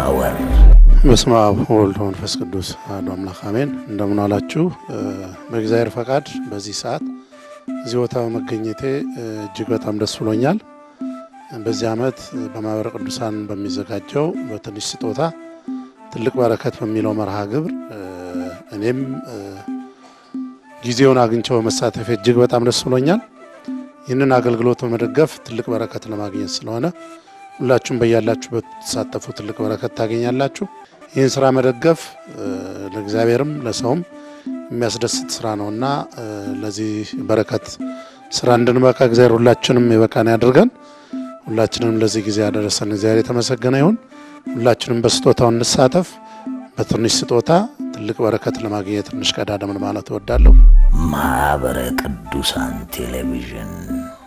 ታወር በስመ አብ ወወልድ ወመንፈስ ቅዱስ አሐዱ አምላክ አሜን። እንደምን ዋላችሁ። በእግዚአብሔር ፈቃድ በዚህ ሰዓት እዚህ ቦታ በመገኘቴ እጅግ በጣም ደስ ብሎኛል። በዚህ ዓመት በማህበረ ቅዱሳን በሚዘጋጀው በትንሽ ስጦታ ትልቅ በረከት በሚለው መርሃ ግብር እኔም ጊዜውን አግኝቸው በመሳተፍ እጅግ በጣም ደስ ብሎኛል። ይህንን አገልግሎት በመደገፍ ትልቅ በረከት ለማግኘት ስለሆነ ሁላችሁም በያላችሁበት ተሳተፉ፣ ትልቅ በረከት ታገኛላችሁ። ይህን ስራ መደገፍ ለእግዚአብሔርም ለሰውም የሚያስደስት ስራ ነው እና ለዚህ በረከት ስራ እንድንበቃ እግዚአብሔር ሁላችንም የበቃን ያድርገን። ሁላችንም ለዚህ ጊዜ ያደረሰን እግዚአብሔር የተመሰገነ ይሁን። ሁላችንም በስጦታው እንሳተፍ። በትንሽ ስጦታ ትልቅ በረከት ለማግኘት ትንሽ ቀዳደምን ማለት እወዳለሁ። ማኅበረ ቅዱሳን ቴሌቪዥን